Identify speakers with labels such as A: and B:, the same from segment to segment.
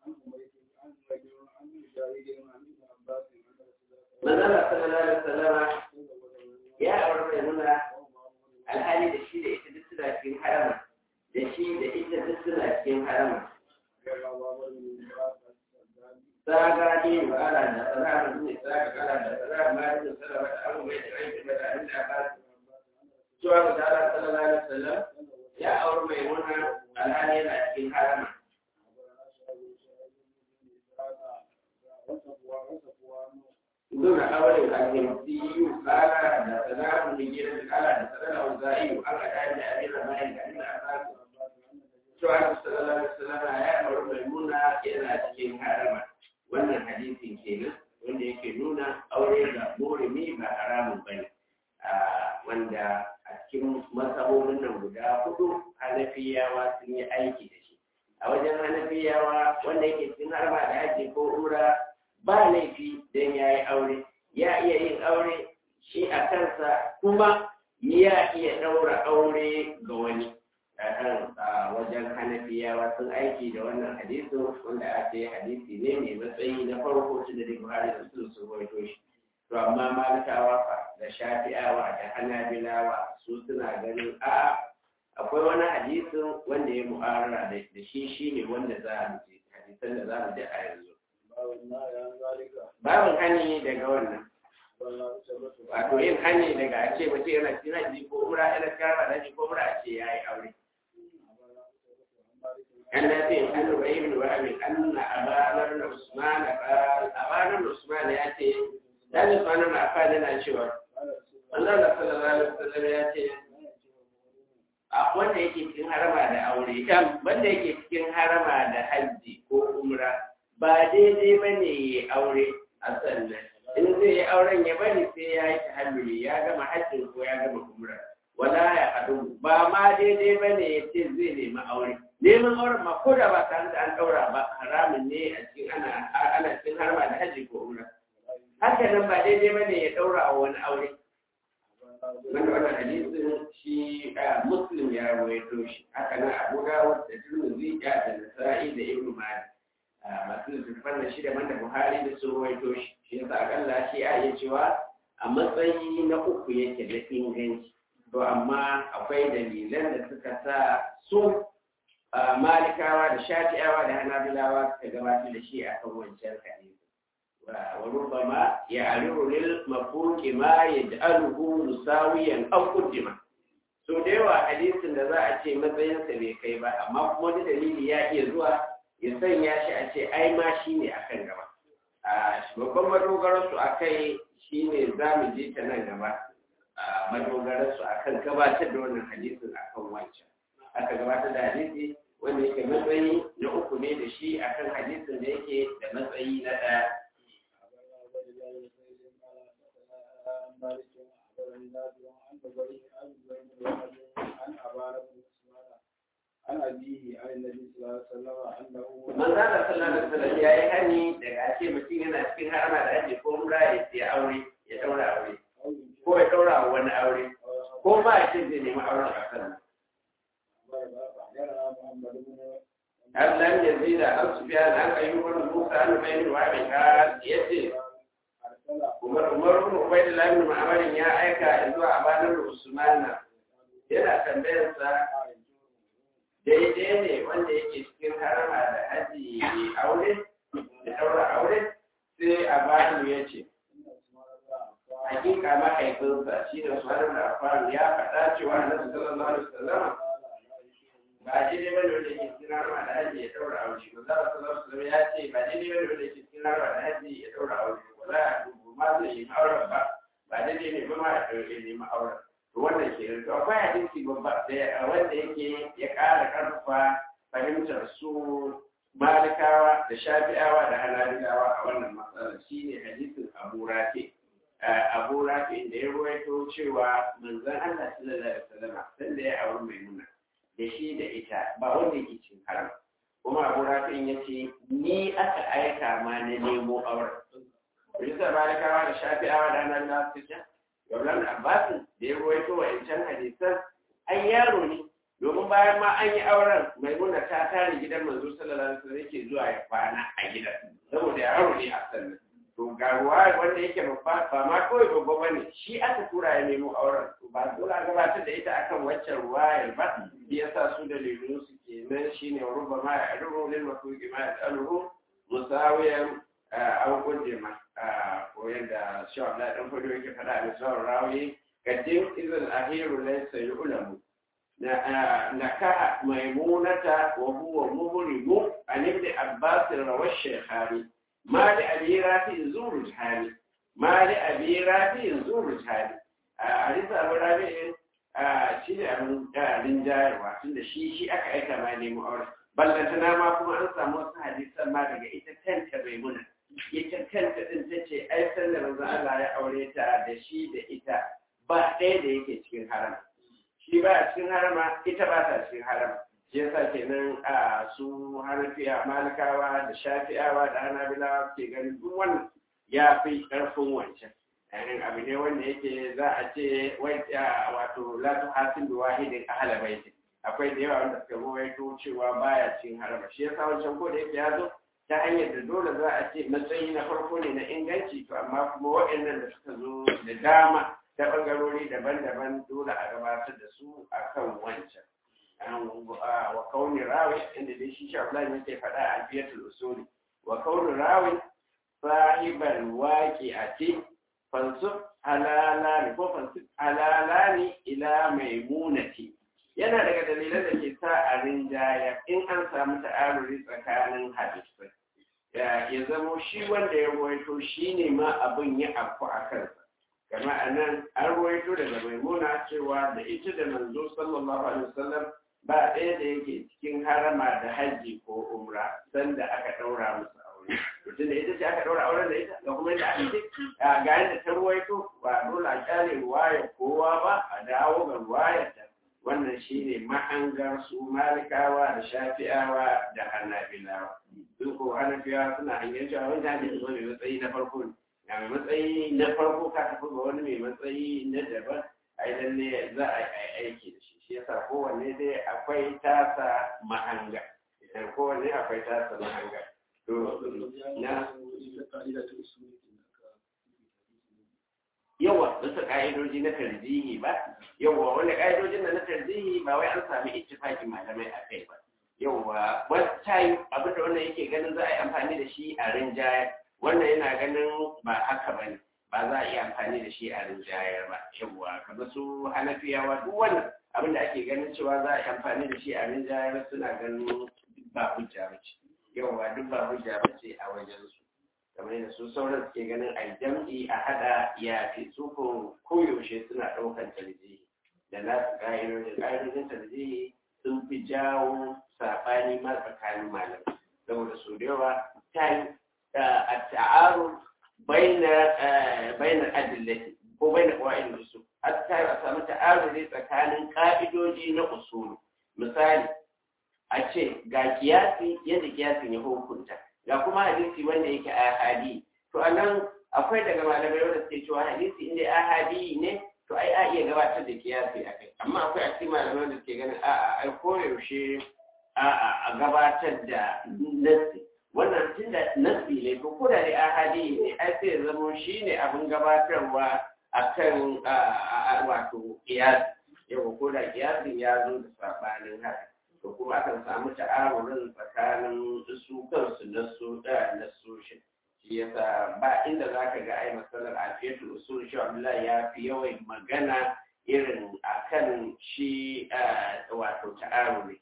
A: manzala sallallahu alaihi wasallama ya aure mai nuna alhali da shi da ita duk suna cikin harama da shi da ita duk suna cikin harama saga ne ba ala da tsara ne saga ala da tsara ma da tsara da abu mai da aiki da abin da ba cewa da Allah sallallahu alaihi wasallam ya aure mai nuna alhali yana cikin harama دون أول الهندي قال حدثنا ابن جرير قال حدثنا الأوزاعي قال كان أمير مالك عند أباس شعب صلى الله عليه وسلم يا أمر ميمونة إلى cikin harama wannan hadisin kenan wanda yake nuna aure da murimi ba haramun bane wanda a cikin masabobin nan guda hudu hanafiyawa sun yi aiki da shi a wajen hanafiyawa wanda yake cikin harama da haji ko umra ba laifi don ya yi aure ya iya yin aure shi a kansa kuma ya iya ɗaura aure ga wani a wajen hanafiyawa sun aiki da wannan hadisin wanda a ce hadisi ne mai matsayi na farko shi da buhari da su sun rawaito shi to amma malikawa fa da shafi'awa da hanabilawa su suna ganin a akwai wani hadisin wanda ya mu'arara da shi shine wanda za mu ji hadisan da za mu ji a yanzu babin hani daga wannan wato yin hani daga a ce mutum yana cikin haji ko mura yana kara da ko mura a ce ya yi aure an na ce an ruba ibn wahabi an na abanar na usman abanar na usman ya ce ya ce usman na afan yana cewa Allah da sallallahu alaihi wasallam ya ce a wanda yake cikin harama da aure kan wanda yake cikin harama da hajji ko umra ba daidai ba ne ya aure a sannan in zai yi auren ya bari sai ya yi tahalluli ya gama hajjin ko ya gama umra wala ya haɗu ba ma daidai ba ne ya ce zai nemi aure neman auren ma ko da ba tare da an ɗaura ba haramun ne a cikin ana ana cikin harma da hajji ko umra haka nan ba daidai ba ne ya ɗaura wa wani aure wanda wannan hadisin shi muslim ya rawaito shi haka nan abu dawud da tirmidhi da nasa'i da ibnu majah masu littattafan da shida da buhari da sun ruwaito shi shi yasa akalla shi a iya cewa a matsayi na uku yake da inganci to amma akwai dalilan da suka sa su malikawa da shafi'awa da hanabilawa suka gabatar da shi akan wancan hadisi wa rubama ya ariru lil mafuqi ma yaj'aluhu musawiyan aw qaddima so da yawa hadisin da za a ce matsayinsa bai kai ba amma kuma wani dalili ya iya zuwa ya sanya shi a ce ai ma shi ne a kan gaba babban madogararsu a kai shi ne za mu je ta nan gaba madogararsu a kan gabatar da wannan hadisin a kan wancan aka gabatar da hadisi wanda yake matsayi na uku ne da shi a kan hadisin da yake da matsayi na ɗaya
B: عن أبيه عن النبي صلى الله عليه وسلم أنه
A: manzana sallallahu alaihi wasallam ya yi hani daga ake mutum yana cikin harama da ake ko mura ya ce aure ya daura aure ko ya daura wani aure ko ba ya ce zai nemi auren a kan Allah ya zida an su biya da an ayyukan Musa an bayin wa mai ka yace Umar Umar ibn Ubaydullah ibn Ma'mar ya aika zuwa Abanar Usmana yana tambayar sa daidai ne wanda yake cikin harama da haji aure da daura aure sai a bani ya ce hakika mahaifinsa shi da suwarar da faru ya faɗa cewa na su sallallahu alaihi wasallama ba daidai bane wanda yake cikin harama da haji ya daura aure ba za a sallallahu alaihi ya ce ba daidai bane wanda yake cikin harama da haji ya daura aure ba za a dubu ma zai yi auren ba ba daidai ne ba ma ya ɗauke neman auren wannan ke da akwai hadisi babba da wanda yake ya ƙara ƙarfafa fahimtar su malikawa da shafi'awa da halabilawa a wannan matsalar shine hadisin abu rafi abu rafi da ya ruwaito cewa manzon Allah sallallahu alaihi wasallam sanda ya auri maimuna da shi da ita ba wanda yake cin haram kuma abu rafi ya ce ni aka aika ma na nemo auren bisa malikawa da shafi'awa da halabilawa su ce Yaulan Abbasin da ya ruwaito wa ‘yancan hadisan, an yaro ne, domin bayan ma an yi auren maimuna ta tare gidan manzo sallallahu alaihi wasallam yake zuwa ya kwana a gidan saboda yaro ne a sannan to ga ruwa wanda yake babba ba ma kawai babba bane shi aka tura ya nemo auren to ba dole a gabatar da ita akan waccan ruwayar ba shi yasa su da lulu su kenan shine ruba ma ya rubu lil mafuqi ma ya alhu musawiyan an gode ma ko yadda shi Allah dan fado yake fada a misal rawi kadin izal ahiru laysa yu'lamu نكح ميمونة وهو مبرم عن ابن عباس روى الشيخاني ما لأبي رافع زور الحالي ما لأبي رافع زور الحالي حديث أبو رافع shi ne abin ɗarin jayarwa tunda shi shi aka aika ma nemo aure ballantana ma kuma an samu wasu hadisan ma daga ita kanta maimuna ita kanta din ta ce ai sallar manzon Allah ya aure ta da shi da ita ba ɗaya da yake cikin haram shi ba a cikin harama ita ba ta cikin harama shi yasa kenan a su hanafiya malikawa da shafi'awa da hanabilawa ke ganin duk wannan ya fi ƙarfin wancan yanin abu ne wanda yake za a ce wato la tu hasin bi wahidin ahla baiti akwai da yawa wanda suka rawaito cewa baya cikin harama shi yasa wancan ko da yake ya zo ta hanyar da dole za a ce matsayi na farko ne na inganci to amma kuma waɗannan da suka zo da dama ta ɓangarori daban-daban dole a gabatar da su a kan wancan. Wa kauni rawi inda dai shi shaflan yake faɗa a fiyatul usuli. Wa kauni rawi sahiban waƙi a ce fansuf halalani ko fansuf halalani ila maimunati. Yana daga dalilan da ke sa a rinjaya in an samu ta'aruri tsakanin hadisai. Ya zamo shi wanda ya ruwaito shi ne ma abin ya afku a kansa. kama a nan an ruwaito daga maimuna cewa da ita da manzo sallallahu alaihi wasallam ba ɗaya da yake cikin harama da hajji ko umra sanda aka ɗaura musu aure mutum da ita ce aka ɗaura auren da ita ga kuma yadda aka ce ga yadda ta ruwaito ba dole a kyale ruwayar kowa ba a dawo ga ruwayar ta wannan shine mahangar su malikawa da shafi'awa da hanabilawa su ko hanafiyawa suna hanyar cewa wanda hadisi zo mai matsayi na farko ne ga mai matsayi na farko ka tafi ga wani mai matsayi na daban a lalle za a yi aiki da shi shi yasa kowanne dai akwai tasa mahanga idan kowanne akwai tasa mahanga to na yawa bisa ka'idoji na tarjihi ba yawa wanda ka'idojin na tarjihi ba wai an sami ittifaqin malamai a kai ba yawa wata yi abinda wannan yake ganin za a yi amfani da shi a rinjaya wannan yana ganin ba haka ba ne ba za a iya amfani da shi a rinjayar ba yawa kamar su hanafiyawa duk wannan abin da ake ganin cewa za a yi amfani da shi a rinjayar suna ganin duk ba hujja ba ce yawa duk ba hujja ba ce a wajen su kamar yadda su sauran suke ganin a jam'i a hada ya fi su ko koyaushe suna ɗaukar tarjihi da nasu ƙa'idojin ƙa'idojin tarjihi sun fi jawo saɓani ma tsakanin malamai saboda su da yawa ta yi التعارض بين بين الأدلة ko bai da ƙwa'in usul hatta a samu ta'aruri tsakanin ƙa'idoji na usulu misali a ce ga kiyasi yadda kiyasin ya hukunta ga kuma hadisi wanda yake ahadi to a nan akwai daga malamai wanda suke cewa hadisi inda ahadi ne to ai a iya gabatar da kiyasi a kai amma akwai a cikin malamai wanda suke ganin a'a ai koyaushe a gabatar da nassi wannan tun da nasi ne ko ko da dai ahadi ne ai sai zamo shi ne abin gabatarwa akan wato kiyasi yau ko da kiyasin ya zo da sabanin haka to kuma akan samu ta'arurin tsakanin su kansu na su da na shi shi yasa ba inda zaka ga ai masalar afiyatul usul shi Abdullahi ya fi yawan magana irin akan shi wato ta'aruri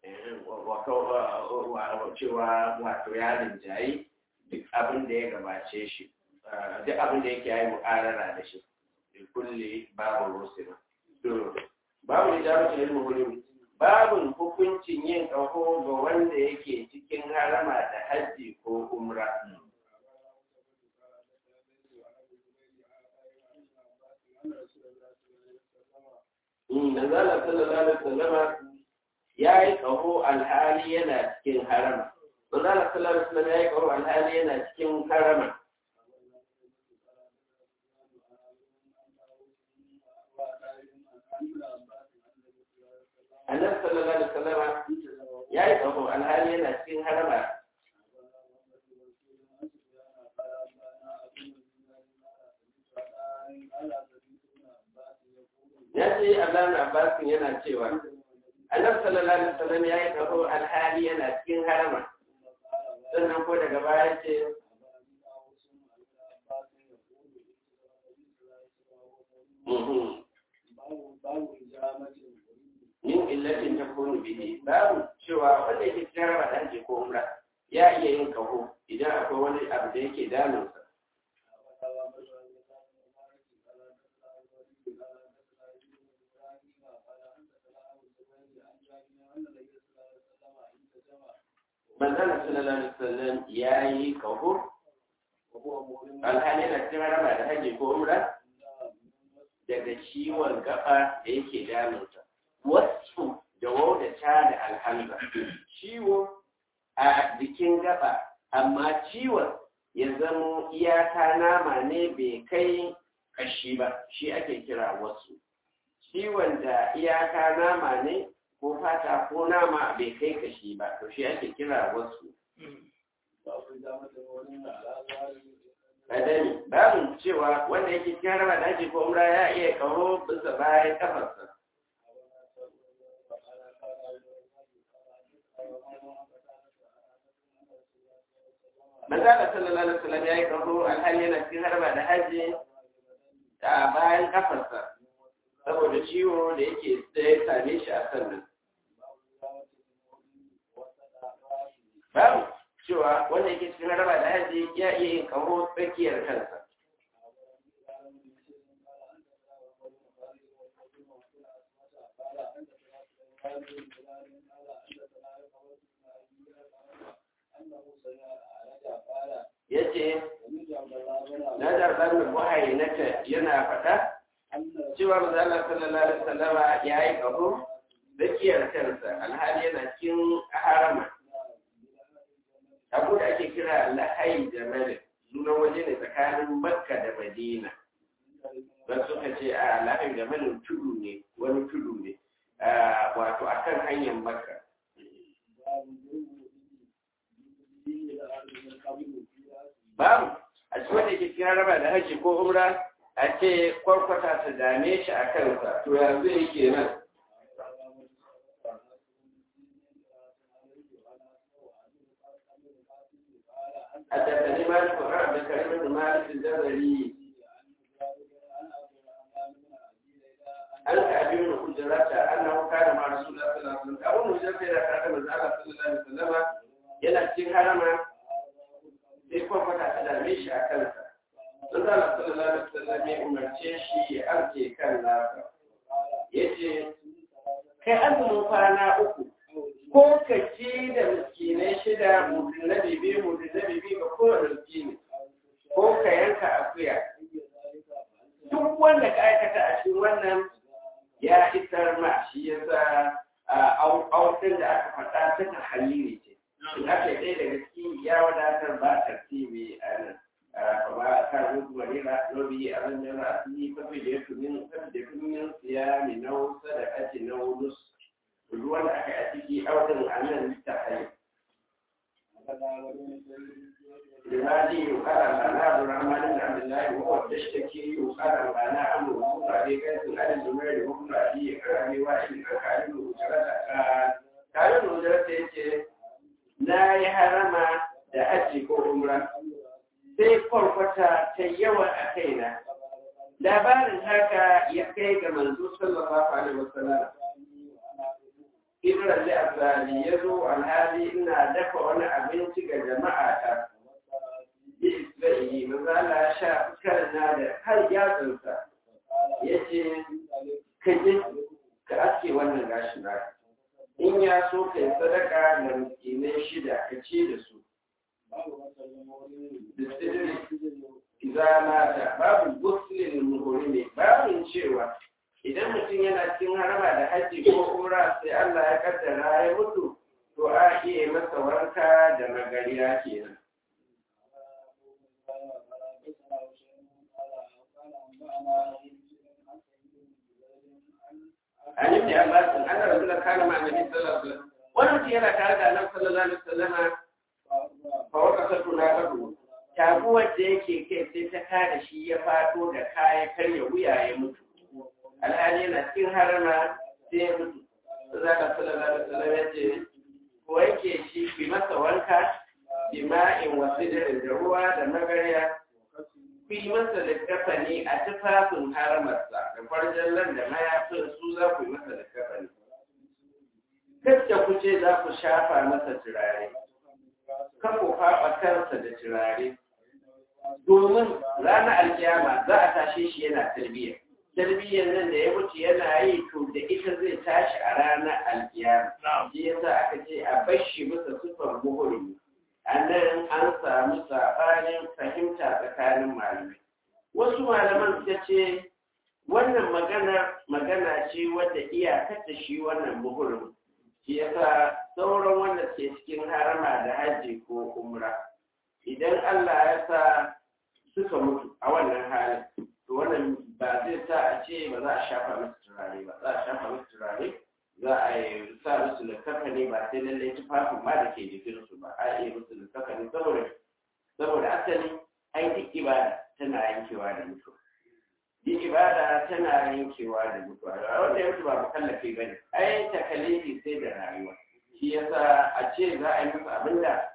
A: cewa wato ya rinjayi duk abin da ya gabace shi duk abin da yake yayi mu'arara da shi da kulle babu rusima to babu da jaru ilmu hulumi babun hukuncin yin ƙaho ga wanda yake cikin harama da hajji ko umra Manzala sallallahu alaihi wasallama ya yi ƙaho alhali yana cikin harama. Manzala sallallahu alaihi wasallam ya yi ƙaho alhali yana cikin harama. Annabi sallallahu alaihi wasallam ya yi kaho alhali yana cikin harama ya ce Allah Abbasin yana cewa Annabi sallallahu alaihi wasallam ya yi kaho alhali yana cikin harama sannan ko daga baya ce min illatin ta kunu bihi babu cewa wanda yake cikin harama da ake ko umra ya iya yin kaho idan akwai wani abu da yake damunsa manzana sallallahu alaihi wasallam ya yi kaho alhali na cikin harama da haji ko umra daga ciwon gaba da yake damunsa wasu da wauda ta da alhamza ciwo a jikin gaba amma ciwon ya zamo iyaka nama ne bai kai kashi ba shi ake kira wasu ciwon da iyaka nama ne ko fata ko nama bai kai kashi ba to shi ake kira wasu kadani babu cewa wanda yake cikin harama da ake ko umra ya iya kawo bisa bayan kafarsa manzala sallallahu alaihi wasallam ya yi kaho alhali yana cikin harba da hajji a bayan kafarsa saboda ciwo da yake tsaye same shi a sannan babu cewa wanda yake cikin harba da hajji ya iya yin kaho tsakiyar kansa ya ce na zarɓar da muhayyinata yana faɗa cewa mazalar sallallahu alaihi wasallama ya yi ƙaho tsakiyar kansa alhali yana cikin harama abu da ake kira lahai da malik sunan waje ne tsakanin makka da madina ba suka ce a lahai da malik tudu ne wani tudu ne wato akan hanyar makka babu a cikin wanda ke cikin raba da haji ko umra a ce kwarkwata su dame shi a kansa to yanzu yake nan حدثني مالك بن عبد الكريم بن مالك الجزري an ka abin da hujjarata annahu kana ma rasulullah sallallahu alaihi wasallam abun hujjarta da kada manzo Allah sallallahu alaihi wasallam yana cikin harama sai kwakwata ta dame shi a kansa manzo Allah sallallahu alaihi wasallam ya umarce shi ya arke kan nasa yace kai azumin kwana uku ko ka ci da miskinai shida mutum na bibi mutum na bibi ga kowane miskini ko ka yanka akuya duk wanda ka aikata a cikin wannan ya isar ma shi ya sa aukin da aka faɗa ta ta halili ce in aka yi ɗaya daga ciki ya wadatar ba tartibi a nan kama ka rubu marira lobi a ran jara a fili fafi da ya tunin fafi da tunin siya mai nau sadaka ce na wulus ruwan da aka yi a ciki aukin a nan ta hayi لماذا يقال لنا عبد الرحمن بن عبد الله وهو تشتكي يقال لنا عمرو بن ابي قيس عن الزبير بن ابي كرم واحد عن بن وجرة قال قال ابن وجرة يجي لا يحرم da hajji ko umra sai kwarkwata ta yawa a kaina labarin haka ya kai ga manzo sallallahu alaihi wasallam Ibrahim Azali ya zo alhali ina dafa wani abinci ga jama'a ta Isra'ili mazala ya sha karna da har yatsunsa ya ce ka je ka aske wannan gashi na in ya so ka yi sadaka da miskinai shida ka ce da su da sidiri izamata babu guslin muhurimi babin cewa idan mutum yana cikin harama da hajji ko umra sai Allah ya kaddara ya mutu to a iya masa wanka da magariya kenan عن ابن عباس ان رجلا كان مع النبي صلى الله عليه وسلم wani mutum yana tare da annabi sallallahu alaihi wasallama fa waka satu na kadu taguwar da yake kai sai ta kada shi ya fado da kaya karya wuya ya mutu alhali yana cikin harama sai ya mutu zaka sallallahu alaihi wasallam ya ce ko yake shi bi masa wanka bima'in wasu da ruwa da magarya ku yi masa littafani a tufafin haramarsa da farjallan da mayafin su za ku yi masa littafani kacce ku ce za ku shafa masa turare kan ku faɓa kansa da turare domin ranar alkiyama za a tashe shi yana tarbiyya tarbiyyar nan da ya mutu yana yi to da ita zai tashi a ranar alkiyama shi yasa aka ce a bashi masa sufar muhurmi a nan an samu saɓanin fahimta tsakanin malamai wasu malaman suka ce wannan magana magana ce wadda iyakar da shi wannan muhurin shi yasa sauran wanda ke cikin harama da hajji ko umra idan Allah ya sa suka mutu a wannan halin to wannan ba zai sa a ce ba za a shafa musu turare ba za a shafa musu turare za a yi sa musu littattafani ba sai lallai tufafin ma da ke jikinsu ba a yi musu littattafani saboda saboda asali ai duk ibada tana yankewa da mutuwa duk ibada tana yankewa da mutuwa wanda ya mutu ba mukallafi ba ne ai takalifi sai da rayuwa shi yasa a ce za a yi masa abin da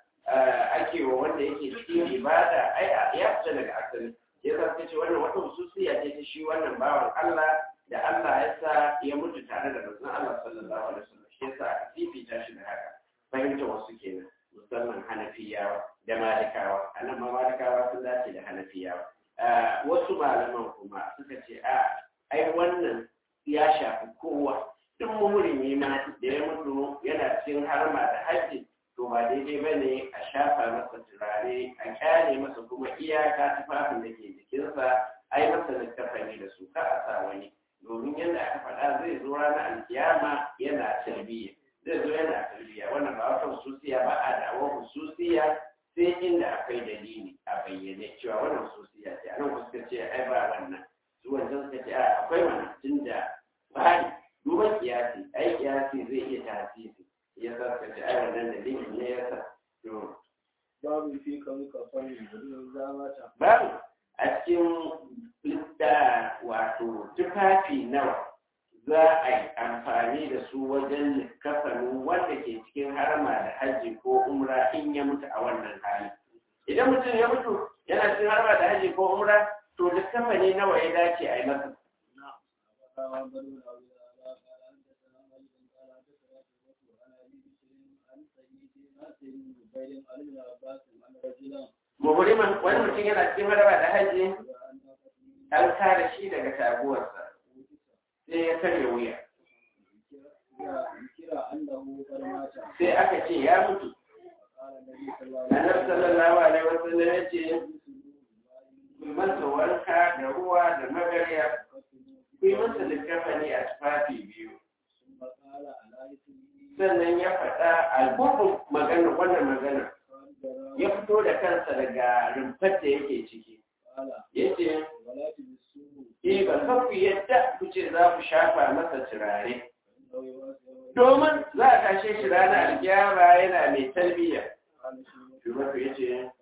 A: ake wa wanda yake cikin ibada ai ya fita daga asali ya sa ce wannan wata hususiya ce ta shi wannan bawan Allah da Allah ya sa ya mutu tare da manzon Allah sallallahu alaihi wasallam shi yasa aka fifita shi da haka fahimta wasu kenan musamman Hanafiyawa da Malikawa anan ma Malikawa sun dace da Hanafiyawa wasu malaman kuma suka ce a ai wannan ya shafi kowa duk muhurimi ma da ya mutu yana cikin harma da hajji to ba daidai ba ne a shafa masa turare a kyale masa kuma iyaka tufafin da ke jikinsa ai masa littafani da su ka a sa wani domin yadda aka faɗa zai zo ranar alkiyama yana tarbiyya zai zo yana tarbiyya wannan ba wata hususiya ba a da'awar hususiya sai inda akwai dalili a bayyane cewa wannan hususiya ce anan ku suka ce ai ba wannan su wancan suka ce a akwai wannan tunda bani duban kiyasi ai kiyasi zai iya tasiri ya sa suka ce ai wannan dalilin ne ya sa to
B: babu fi kan kafan da zamata
A: babu a cikin da wato tufafi nawa za a yi amfani da su wajen kafanin wanda ke cikin harama da hajji ko umra in ya mutu a wannan hali idan mutum ya mutu yana cikin harama da hajji ko umra to da kafani nawa ya dace a yi masa muhuriman wani mutum yana cikin harama da hajji an kare shi daga taguwarsa sai ya karya wuya sai aka ce ya mutu annabi sallallahu alaihi wasallam ya ce ku masa wanka da ruwa da magarya ku yi masa littafani a tufafi biyu sannan ya faɗa albubun magana wannan magana ya fito da kansa daga rumfar da yake ciki ya ce Eh ba kan ku yadda ku ce za ku shafa masa turare. Domin za a tashe shi ranar alkiyama yana mai tarbiyya. Shugaba ya ce,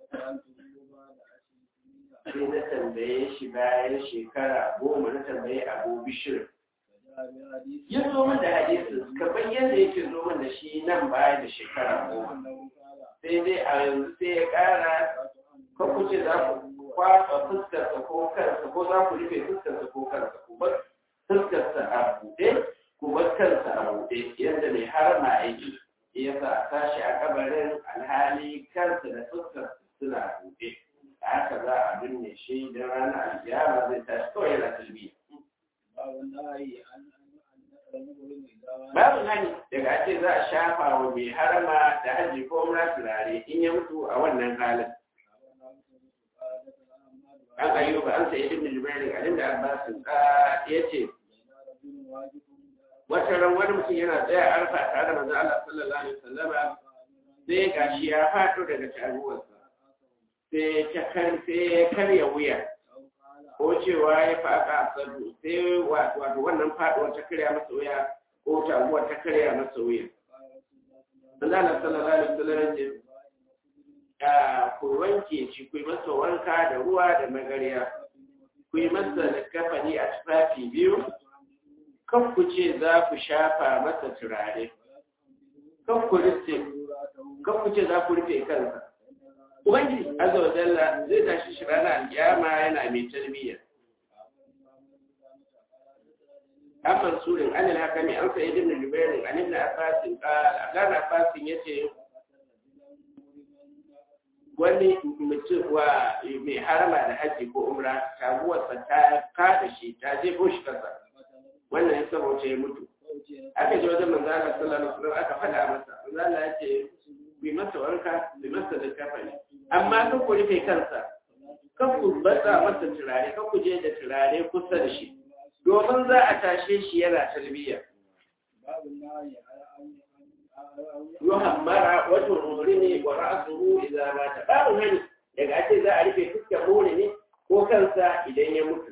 A: sai na tambaye shi bayan shekara goma na tambaye abu bishir. Ya zo min da hadisi kamar yadda yake zo min da shi nan baya da shekara goma. Sai dai a yanzu sai ya ƙara, kan ku ce za ku kwasa fuskarsa ko kansa ko za ku rufe fuskarsa ko kansa ku bar fuskarsa a buɗe ku bar kansa a buɗe yadda mai harma yake ya sa a tashi a kabarin alhali kansa da fuskarsa suna buɗe a haka za a binne shi don ranar alkiyama zai tashi kawai yana talbiya babu hani daga ake za a shafa wa mai harama da hajji ko umra turare in ya mutu a wannan halin an ayyuba an sai ibn jubair alim da abbas ya ce wata ran wani mutum yana tsaya arfa tare da manzon Allah sallallahu alaihi wasallam sai gashi ya fado daga taruwarsa sai ta kan sai ya karya wuya ko cewa ya faka sadu sai wato wannan faduwar ta karya masa wuya ko taguwar ta karya masa wuya Allah sallallahu alaihi wasallam ce a ku wanke shi ku yi masa wanka da ruwa da magariya ku yi masa kafani a tufafi biyu kan ku ce za ku shafa masa turare kan ku rufe kan ku ce za ku rufe kansa ubangiji azza wa jalla zai tashi shi ranar alkiyama yana mai tarbiyya an mansurin an alhakami an sa'id ibn jubair an ibn abbas qala dan abbas yace wani mutum wa mai harama da haji ko umra taguwarsa ta kada shi ta jefo shi kasa wannan ya saboda ya mutu aka ji wajen manzo Allah sallallahu alaihi wasallam aka faɗa masa manzo Allah ya ce bi masa wanka bi masa da kafani amma kan ku rufe kansa kan ku batsa masa turare kan ku je da turare kusa da shi domin za a tashe shi yana tarbiyya yuhammara wajen rumuni wa ra'asuhu idza mata babu hani daga ake za a rufe fuskar ne ko kansa idan ya mutu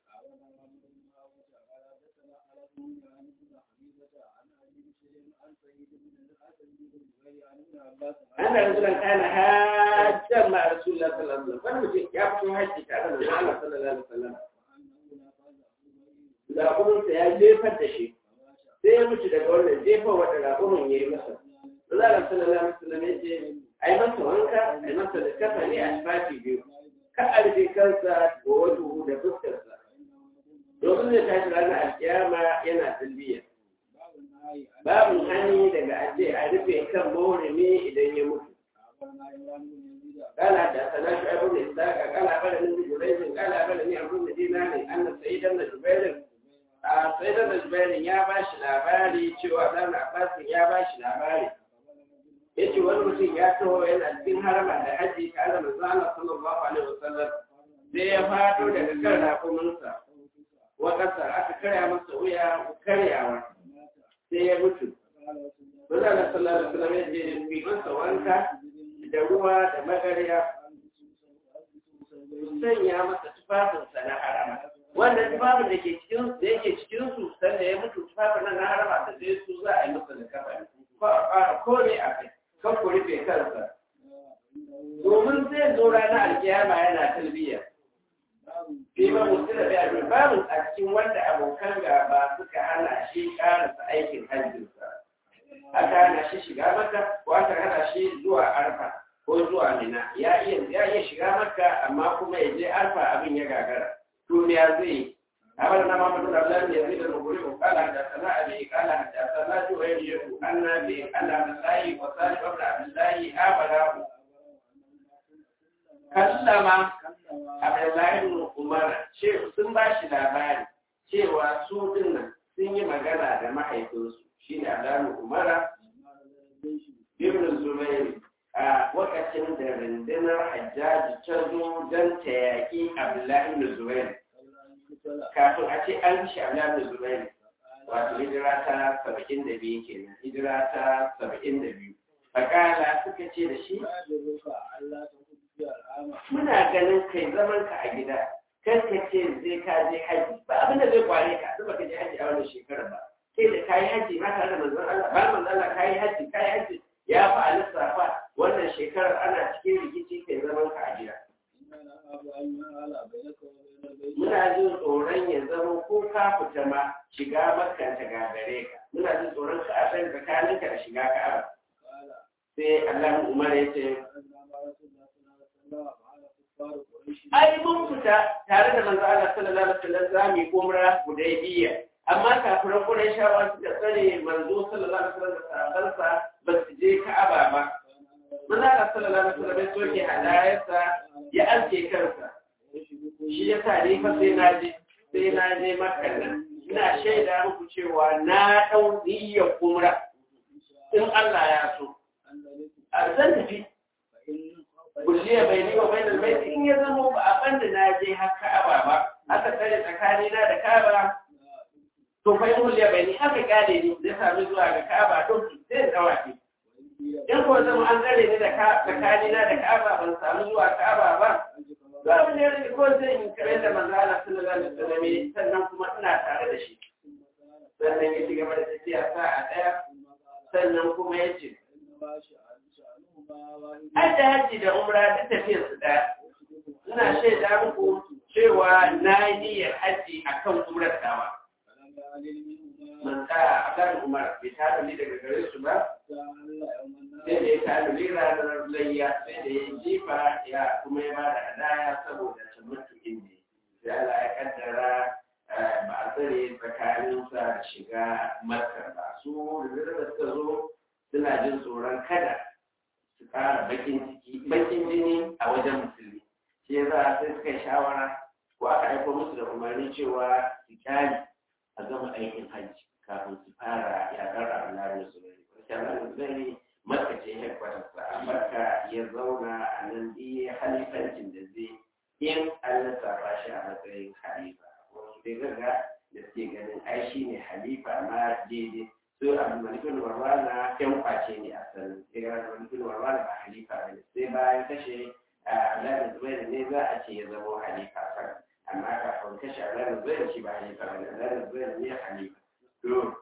A: أن رجلا كان حاجا مع رسول الله صلى الله عليه وسلم فلم يكن حج تعالى من الله صلى الله عليه وسلم raƙuminsa ya jefar da shi sai ya mutu daga wannan jefa wata raƙumin ya yi masa Allah sallallahu alaihi wasallam ya ce a yi masa wanka a yi masa da kafa ne a shafi biyu ka a rufe kansa da wato da fuskarsa domin zai tashi ranar alkiyama yana talbiya babu hani daga a ce a rufe kan mawurimi idan ya mutu قال حدثنا شعيب بن اسحاق قال اخبرني ابن جريج قال اخبرني عبد بن دينار ان سعيد بن جبير سعيد بن جبير يا باش labari cewa dan Abbas ya bashi labari yace wani mutum ya taho yana cikin harama da haji tare da manzo Allah sallallahu alaihi wasallam sai ya fado daga kan rakuminsa wa kasar aka karya masa wuya karyawa sai ya mutu manzo Allah sallallahu alaihi wasallam ya ce bi masa wanka da ruwa da magariya sanya masa tufafinsa na harama wannan tufafin da ke cikin da yake cikin su sanda ya mutu tufafin nan na harama da sai su za a yi masa da kafa ko a fara kore a kai kan ku rufe kansa domin zai zo ranar alkiyama yana talbiya fi ba mutu da biya babu a cikin wanda abokan gaba suka hana shi karasa aikin hajjinsa aka hana shi shiga maka ko aka hana shi zuwa arfa ko zuwa mina ya iya ya iya shiga maka amma kuma ya je arfa abin ya gagara to me ya zai أمر ما محمد الله يزيد المغرب قال حدثنا أبي قال حدثنا جويرية أن أبي أن عبد الله وصالح بن عبد الله آمنه كلم عبد الله بن عمر شيء sun ba shi labari cewa su dinnan sun yi magana da mahaifinsu shi ne Abdullahi Umara Ibn Zubair a lokacin da rundunar Hajjaji ta zo don ta yaƙi Abdullahi Ibn Zubair kafin a ce an ci Abdullahi Ibn Zubair wato hijira ta saba'in da biyu kenan hijira ta saba'in da biyu fakala suka ce da shi muna ganin kai zaman ka a gida kan ka ce zai ka je haji ba abin da zai kware ka zuba ka je haji a wannan shekarar ba sai da kayi haji ma tare da manzon Allah ba manzon Allah kayi haji kayi haji ya fa a lissafa wannan shekarar ana cikin rikici kai zaman ka a gida muna jin tsoron ya zama ko ka fita ma shiga makka ta gagare ka muna jin tsoron ka a san tsakaninka da shiga ka'aba sai Allah Umar ya ce ai mun fita tare da manzo Allah sallallahu alaihi wasallam zamu yi umra hudaybiya amma kafiran Qurayshawa suka tsare manzo sallallahu alaihi wasallam da sahabbansa ba su je Ka'aba ba manzo Allah sallallahu alaihi wasallam ya soke hadayarsa ya aske kansa shi ya sa ni fa sai na je sai na je Makka nan ina shaida muku cewa na dau niyyar umra in Allah ya so a zan tafi kulliya bai ni wa bainal baiti in ya zama ba a banda na je har Ka'aba ba aka tsare tsakani na da Ka'aba to fa in kulliya bai ni aka kare ni da sami zuwa ga Ka'aba to sai da wace in ko zama an tsare ni da tsakani na da Ka'aba ban samu zuwa Ka'aba ba za mu ne ko zai yi kare da manzo Allah sallallahu alaihi wasallam sannan kuma ina tare da shi sannan ya ci gaba da tafiya sa'a daya sannan kuma ya ce
B: إنما شأن شأنهما واحد
A: Ai da hajji da umra duk tafiyar su ɗaya. Ina shaida muku cewa na yi niyyar hajji a kan umrar tawa.
B: فلم يعلم منهما
A: Man ka a kan umar bai ta ni daga gare su ba,
B: حتى هل يوم
A: sai da
B: النار
A: ya ta ni ranar layya, sai da ya jifa ya kuma ya ba da hadaya saboda tabbatukin ne. Sai Allah ya kaddara eh, ba a tsare tsakaninsa da shiga makka ba. Su da suka zo suna jin tsoron kada su ƙara bakin ciki bakin jini a wajen musulmi shi yasa sai suka yi shawara ko aka aiko musu da umarni cewa su kyale a gama aikin hajji kafin su fara yaƙar ranar musulmi wacce ranar musulmi makka ce headquarters a makka ya zauna a nan iya halifancin da zai in an lissafa shi a matsayin halifa wasu dai gaga da suke ganin ai shi ne halifa ma daidai su abu malikul warwana yan kwace ne a sanin sai ga malikul warwana ba halifa ne sai bayan kashe Abdullahi Zubair ne za a ce ya zama halifa kan amma kafin kashe Abdullahi Zubair shi ba halifa ba ne Abdullahi Zubair ne halifa to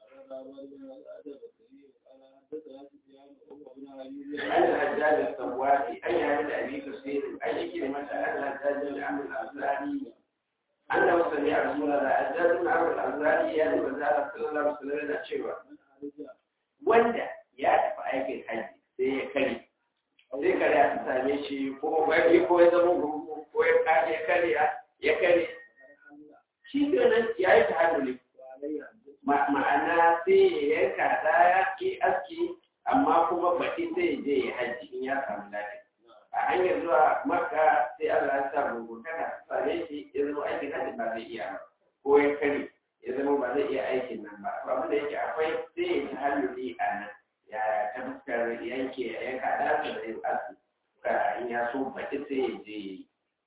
A: an hajjaj al-sawati an yi da abi kusir an yi kirimata an hajjaj al-amr al-azrari annahu sami'a rasulullah hajjaj al-amr al-azrari ya yi bazara sallallahu alaihi wasallam da cewa wanda ya tafi aikin haji sai ya kare sai kare ta same shi ko wani ko ya zama gurgu ko ya kare ya kare ya kare shi kenan ya yi tahalluli ma'ana sai ya yanka daya ke aski amma kuma baki sai ya je ya haji in ya samu lafiya a hanyar zuwa makka sai Allah ya sa gurgurtaka same shi ya zama aikin haji ba zai iya ba ko ya kare ya zama ba zai iya aikin nan ba to abin da yake akwai sai ya tahalluli a nan ya ta fuskar yanke yanka ɗansa da yin asu ka in ya so baki sai ya je yi.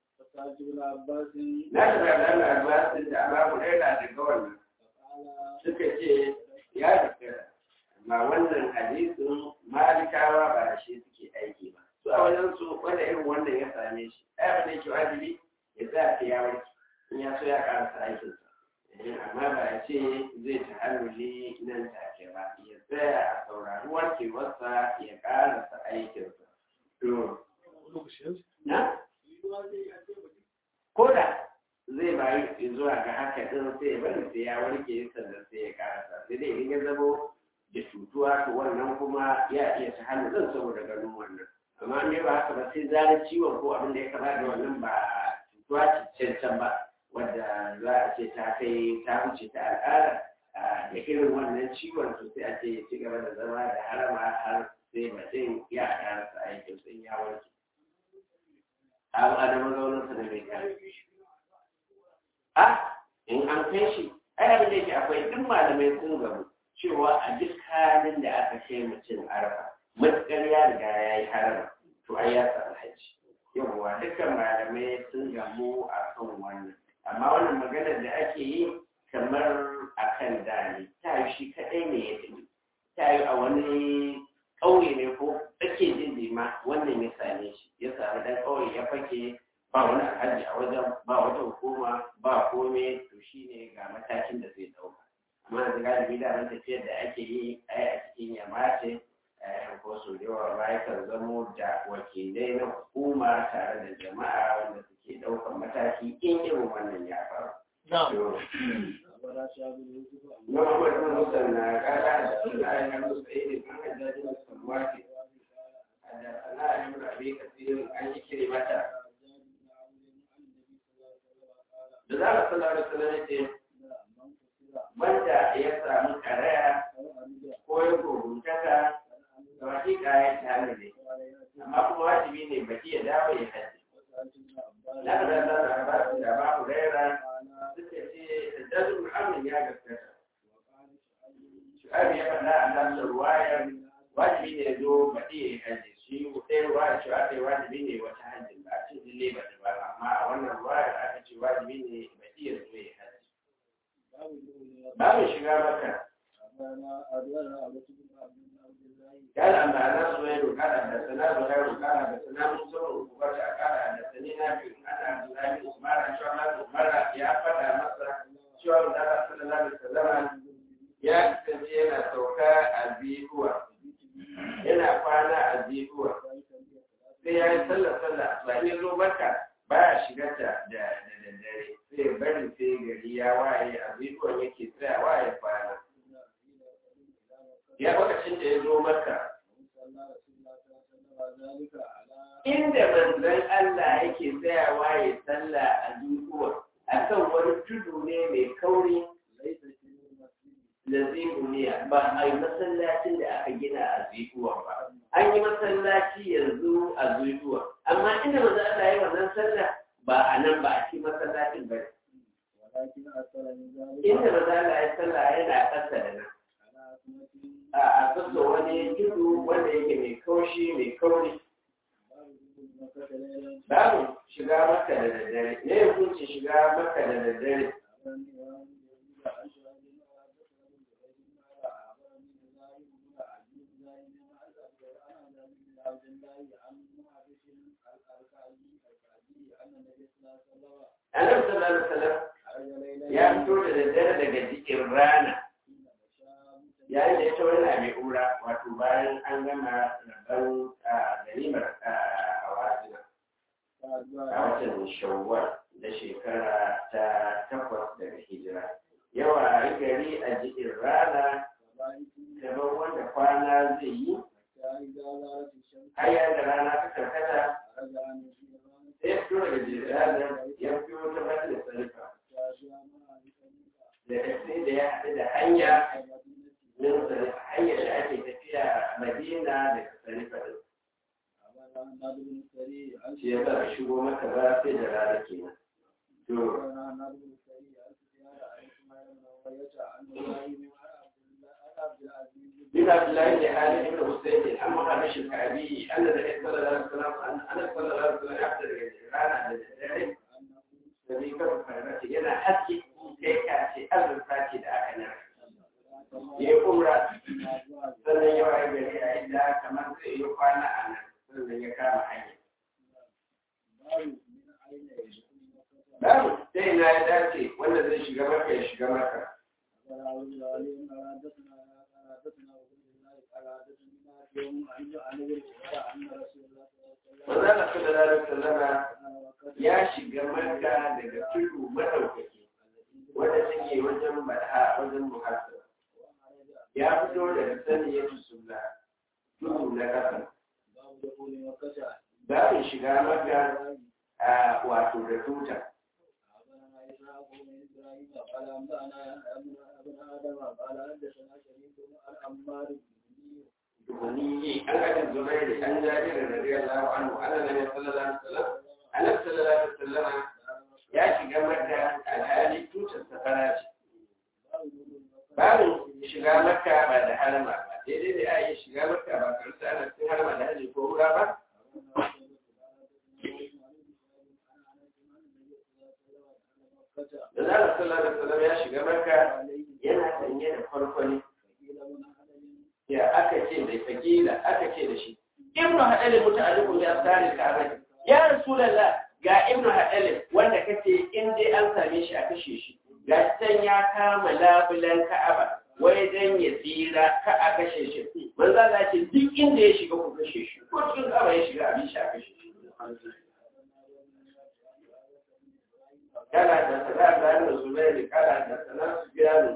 A: Na shiga da Allah Abbasin da Ababu ɗaya daga wannan suka ce ya rikira amma wannan hadisin malikawa ba da shi suke aiki ba. Su a wajen su wanda irin wannan ya same shi. Ai abin da yake wajibi ya za ta ya warke in ya so ya karasa aikinsa. amma ba ya ce zai ta halluli nan take ba ya tsaya a saurari warkewarsa ya karasa aikinsa. To, na? Koda zai bayi zuwa ga haka ɗin sai ya bari sai ya warke sannan sai ya karasa. Sai dai idan ya zamo da cutuwa to wannan kuma ya iya ta hallulin saboda ganin wannan. Amma ne ba haka ba sai zarar ciwon ko abin da ya kama da wannan ba cutuwa cancan ba. wadda za a ce ta kai ta wuce ta al'ada da irin wannan ciwon to sai a ce ya ci gaba da zama da harama har sai mutum ya karasa aikin sun ya warke. Abu a da mazauninsa da mai kare. A in an kai shi, ai abin da yake akwai duk malamai sun gabu cewa a duk halin da aka kai mutum arafa, matuƙar ya riga ya yi harama, to ai ya samu hajji. Yawwa dukkan malamai sun gamu a kan wannan. amma wannan maganar da ake yi kamar a kan dani ta yi shi kaɗai ne ya tafi ta yi a wani ƙauye ne ko tsake jin ma wannan ya same shi ya sami ɗan ƙauye ya fake ba wani alhaji a wajen ba wata hukuma ba kome to shi ne ga matakin da zai ɗauka amma yanzu galibi da nan tafiyar da ake yi ai a cikin yamma ce ko su da yawa ba yakan zamo da wakilai na hukuma tare da jama'a wanda suke ɗaukar mataki in irin wannan ya faru. Na Muhammad bin Musa na kara da suna yana musu ɗaya kan hajjajin da samuwa ke. Da sana'a yin rabe kasirin an yi kire mata. Da za a sallar da sallar ce, wanda ya samu karaya ko ya gurguntaka da hakika ya tare ne amma kuma wajibi ne baki ya dawo ya haji na da da da ba da ba ku rera suka ce da dazu amin ya gaskata shu'abi ya faɗa a nan ruwayar wajibi ne zo baki ya haji shi ɗaya ruwayar shu'abi wajibi ne wata hajji ba a ce dille ba ba amma a wannan ruwayar aka ce wajibi ne baki ya zo ya haji babu shiga maka قال أما أنا سويد قال حدثنا زهير قال حدثنا موسى وقال قال حدثني نافع أن عبد الله بن عثمان عن شعبة مرة يا فتى مصر شعب الله صلى الله عليه وسلم ya kasance yana sauka a biyuwa yana ya yi sallar sallar ba ya zo maka ba ya shiga ta da daddare sai bari sai gari ya waye a zuwa yake tsayawa ya kwana ya lokacin da ya zo maka inda manzon Allah yake tsayawa ya sallah a zuwa akan wani tudu ne mai kauri lazimuniya ba a yi masallacin da aka gina a zuwa ba an yi masallaci yanzu a zuwa amma inda manzon Allah ya yi wannan sallah ba a nan ba a ci masallacin ba inda manzon Allah ya sallah yana ƙasa da nan a sassa wani tudu wanda yake mai kaushi mai kauri babu shiga maka da daddare ne ya kunce shiga maka da daddare annabi sallallahu alaihi wasallam ya fito da daddare daga jikin rana yayin da ya ta wani mai ura wato bayan an gama rabon ganimar a wajina a watan shawwal da shekara ta takwas daga hijira yawa gari a jikin rana kamar wanda kwana zai yi har da rana ta karkata sai fito daga jirana ya fito ta bata da sarrafa da sai da ya haɗu da hanya min sarrafa hanyar da ake tafiya madina daga sarrafa din shi ya ba shigo maka ba sai da rana kenan to بن عبد الله بن خالد بن حسين عن مخرج الكعبي ان النبي صلى الله عليه وسلم ان صلى الله عليه وسلم يحضر الجيران على ذلك الذي كان فرمته yana haske kai ka ce azurfa ce da aka nan ya kumra sannan ya waye gari a inda kamar zai yi kwana a nan sannan ya kama hanya babu sai na ya dace wanda zai shiga maka ya shiga maka Manzana sallallahu alaihi wasallama ya shiga Makka daga tudu madaukaki wanda take wajen Badha wajen Muhassab. Ya fito daga sani ya tusulla tudu na ƙasa. Babin shiga Makka a wato da tuta.
B: قال أنبأنا ابن آدم قال حدثنا شريك عن عمار
A: دهني أن أبي الزبير عن جابر رضي الله عنه أن النبي صلى الله عليه وسلم أن صلى الله عليه وسلم ya shiga maka alhali tutar safara ce babu shiga maka ba da harama ba daidai da ya shiga maka ba karsa ana cikin harama da hajji ko wura ba da zara sallallahu alaihi wasallam ya shiga maka yana sanye da farfani ya aka ce da fakila aka ce da shi ibnu hadal muta'alliqun bi asari ka'aba ya rasulullah ga ibnu hadal wanda kace in dai an same shi a kashe shi ga can ya kama labulan ka'aba wai dan ya tsira ka a kashe shi manzo Allah ce duk inda ya shiga ku kashe shi ko cikin ka'aba ya shiga abin shi a kashe shi kala da sada da zubair kala da sana su biyanu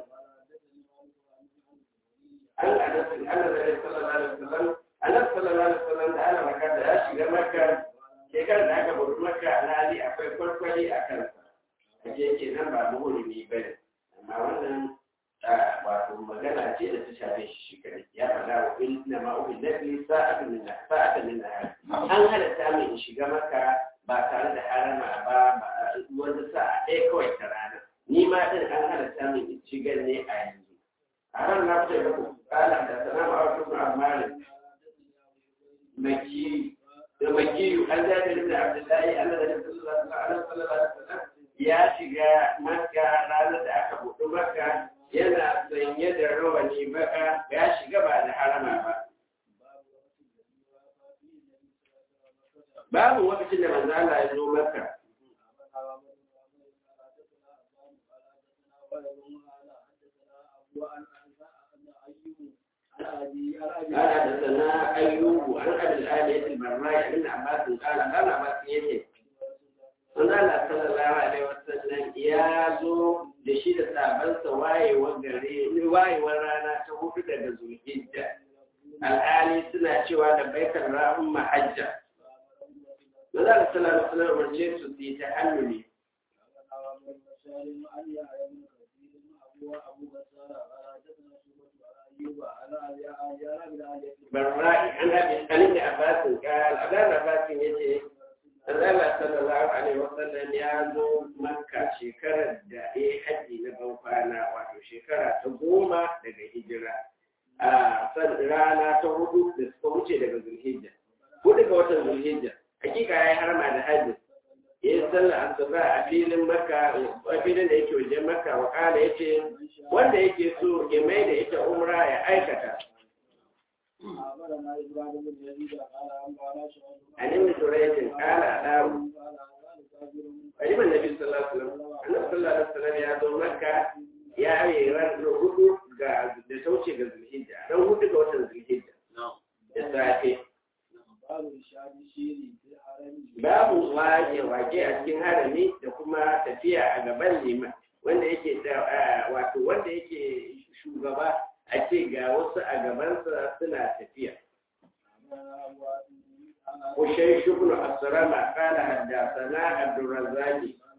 A: an anasin ana da sallallahu alaihi wasallam annabi sallallahu alaihi wasallam da ana maka da ya shiga maka shekarar da aka bari maka alhali akwai kwarkwari a kansa ake ke nan ba muhulmi ba ne amma wannan wato magana ce da ta shafe shi shi kare ya faɗa wa inna ma ubi lafi sa'atun min sa'atun min an halatta mai in shiga maka ba tare da harama ba ba wanda sa'a ɗaya kawai ta rana ni ma din an halatta mai in shigar ne a yanzu a ran na fita da ku kala da sana ma'autu ma'amarin maki da makiyu an jabir da abdullahi Allah da sallallahu alaihi wasallam ya shiga makka ranar da aka buɗe makka yana sanye da rawani baka ya shiga ba da harama ba babu lokacin da manzo Allah ya zo makka
B: أبي أبي
A: قال حدثنا أيوب عن أبي الآلية البراء بن عباس قال قال عباس يتي Manzo Allah sallallahu alaihi wasallam ya zo da shi da sabansa wayewar gare wayewar rana ta hudu daga Zulhijja. Alhali suna cewa da baikar rahun mahajja. Manzo Allah sallallahu alaihi wasallam umarce su su yi ta halluli. Barra'i an abi an da Abbasin qal Abdul Abbasin yace Allah sallallahu alaihi wasallam ya zo Makka shekarar da ya haji na ban kwana wato shekara ta goma daga hijira a san rana ta hudu da suka wuce daga Zulhijja hudu ga watan Zulhijja hakika ya yi harma da haji ya yi sallar asuba a filin Makka a filin da yake wajen Makka wa kala yace wanda yake so ya mai da ita umra ya aikata
B: أخبرنا إبراهيم بن يزيد قال أنبأنا شعيب
A: عن ابن جريج قال أداو
B: قال قال كافر
A: قريب النبي صلى الله عليه وسلم annabi sallallahu alaihi wasallam ya zo makka ya yi ran hudu ga da sauce ga zulhijja ran hudu ga watan zulhijja da safe
B: باب إرشاد الشير في الحرم
A: babu wake wake a cikin harami da kuma tafiya a gaban liman wanda yake da ah, wato wanda yake shugaba a ce ga wasu a gabansa suna tafiya وشيخ بن أسرم قال حدثنا عبد الرزاق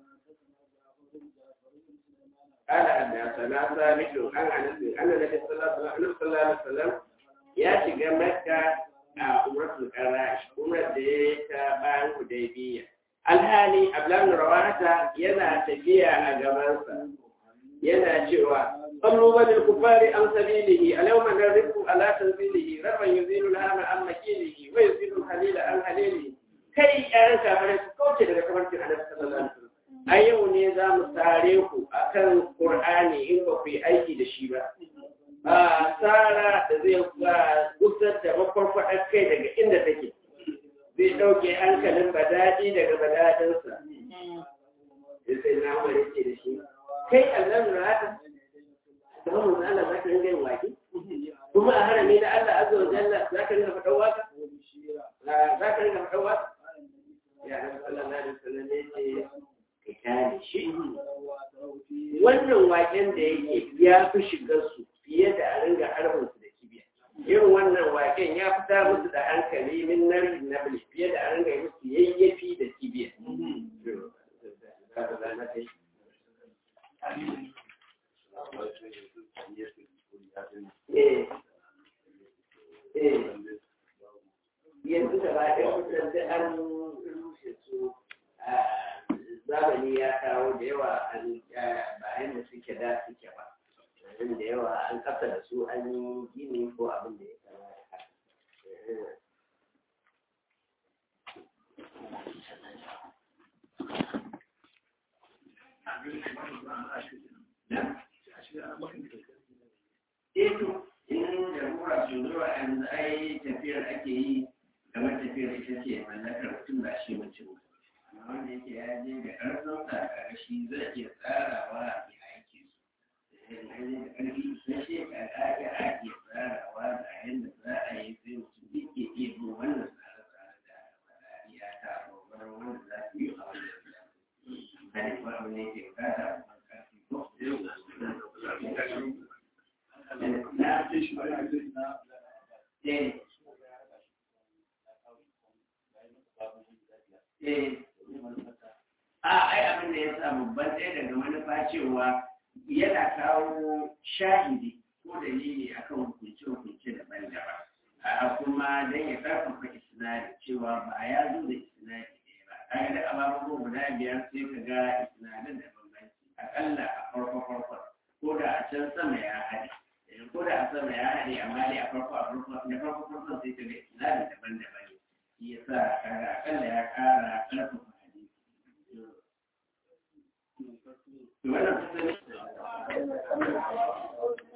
A: قال حدثنا ثابت عن انس ان النبي صلى الله عليه وسلم صلى الله عليه وسلم ya shiga makka a umratul qarash umrar da ya ta bayan hudaybiya alhali ablan rawata yana tafiya a gabansa yana cewa sallu bal kufari an sabilihi alyawma narifu ala tanzilihi rabban yuzilu al-hama an makilihi wa yuzilu al-halila an halilihi kai yaran kafirai su kauce daga kamarcin annabi sallallahu alaihi wasallam a yau ne za mu tare ku akan qur'ani in ba ku yi aiki da shi ba a tsara da zai gusar da makwarkwadar kai daga inda take zai ɗauke hankalin badadi daga badadinsa da sai na wani ce da shi kai allon rata da ba mu Allah za ka ringa yin waki kuma a harami na Allah azza wa jalla za ka ringa faɗan waka za ka ringa faɗan waka ya nabi sallallahu alaihi wasallam ne ce ka kyale shi wannan waken da yake ya fi shigar su fiye da a ringa harbin su da kibiya irin wannan waken ya fita musu da hankali min nari na bil fiye da a ringa yi musu yayyafi da kibiya Eh, eh, yanzu da ba ɗaya kusan da an rushe su zamani ya kawo da yawa an bayan da suke da suke ba abin da yawa an kasa da su an yi gini ko abin da ya kama da haka Eto, in da mura su zuwa yanzu ai tafiyar ake yi kamar tafiyar ita ce mallakar mutum ba shi mutum amma wanda yake ya je da ƙarfin sa a shi zai iya tsarawa ya aiki su da ƙarfi na shekara ya ake tsarawa da yadda za a yi sai mutum duk ya iya bin wannan tsare-tsare da faɗa ya ta babbar wanda za su yi a wannan tsare ba abu ne ke bukata kuma ƙarfi ko na eh eh a ai abin da ya sa babban ɗaya daga manufa cewa yana kawo shahidi ko dalili akan hukunce-hukunce daban-daban a kuma don ya karfafa isnadi cewa ba ya zo da isnadi ɗaya ba kaga da ababen guda biyar sai ka ga isnadin da bambanci akalla a farko farko ko da a can sama ya haɗe ko da a sama ya haɗe amma dai a farko a farko na farko farko sai ka ga isnadi daban-daban shi yasa kaga akalla ya ƙara karfafa hadisi wannan kusan